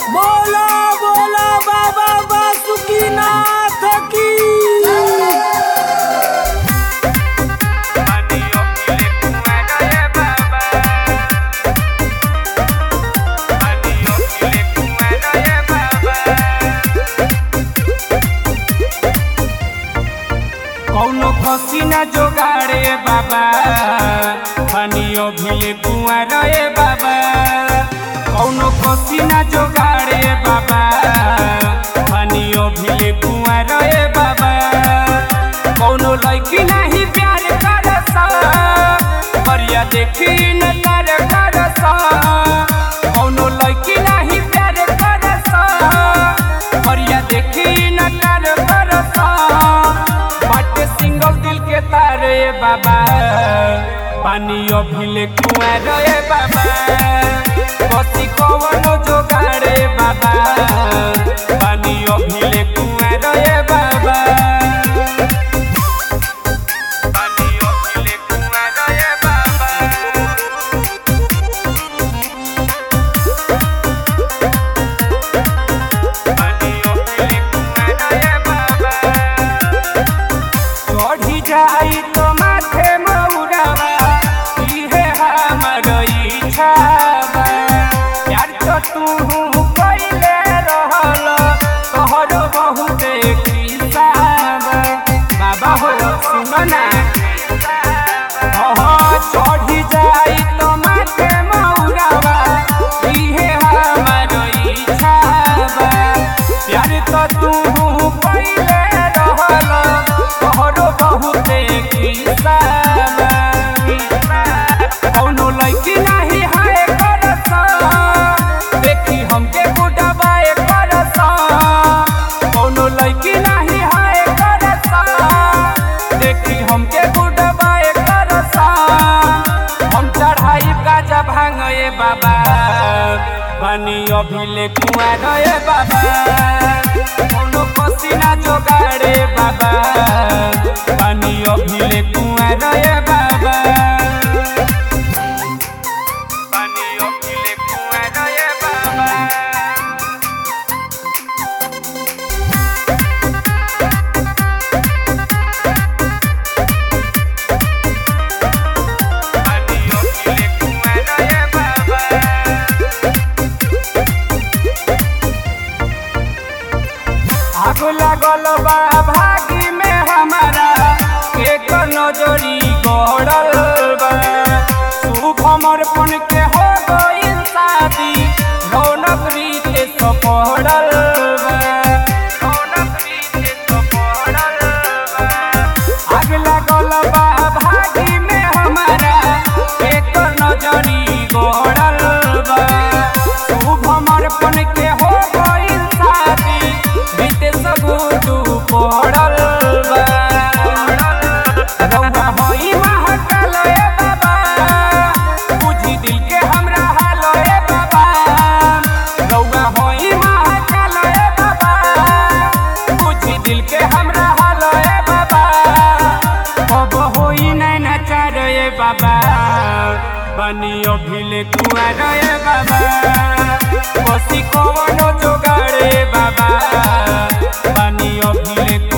बोला बोला बाबा बासुकीनाथ की कौनो खसी ना जोगाड़े बाबा पानियो भिले कुआं रे बाबा कौनो खसी ना जोगाड़े बाबा पानियो भिले कुआं रे बाबा कौनो लड़की नहीं प्यार करस बढ़िया देखी न कर करस कौनो लड़की नहीं प्यार करस बढ़िया देखी न कर करस बाटे सिंगल दिल के तारे बाबा पानी अभिले कुआं रे बाबा कसी कवनो जोगाड़े बाबा पानी अभिले कुआं रे बाबा पानी अभिले कुआं रे बाबा पानी अभिले कुआं रे बाबा चढ़ी जाई तो माथे मौरावा इहे हमर इच्छा बा प्यार तो तू पहिले रहल तोहर बहुते किस्सा बा बाबा हो सुन ना हाँ चढ़ी जाई तो माथे मौरावा इहे हमर इच्छा बा प्यार तो तू पहिले रहल तोहरो बहुते किस्सा बा कौनो लड़की नहीं हाय करस देखी हमके बुढ़ाबाए करस कौनो लड़की नहीं हाय करस देखी हमके बुढ़ाबाए करस हम चढ़ाई गाजा भांगे बाबा बनी अभिले कुआं रे बाबा कौनो पसीना जोगाड़े बाबा पानी अभिले कुआं रे बाबा पानी अभिले कुआं रे बाबा पानी अभिले कुआं रे बाबा आग लागल बा भागी में हमारा एक नजरी गड़ल बा शुभ समर्पण के हो गइल शादी रौनक रीते सपड़ल बा रौनक रीते सपड़ल बा आग लागल बा भागी में हमारा एक नजरी गड़ल बा शुभ समर्पण के हो गइल शादी बीते सगुडू पड़ल बा रौआ होई महकल ए बाबा बुझी दिल के हमरा हाल ए बाबा रौआ होई महकल ए बाबा बुझी दिल के हमरा हाल ए बाबा अब होई नहीं नचार ए बाबा बनी अभिले कुआं रे बाबा बसी कवनो जोगाड़े बाबा पानी अभिले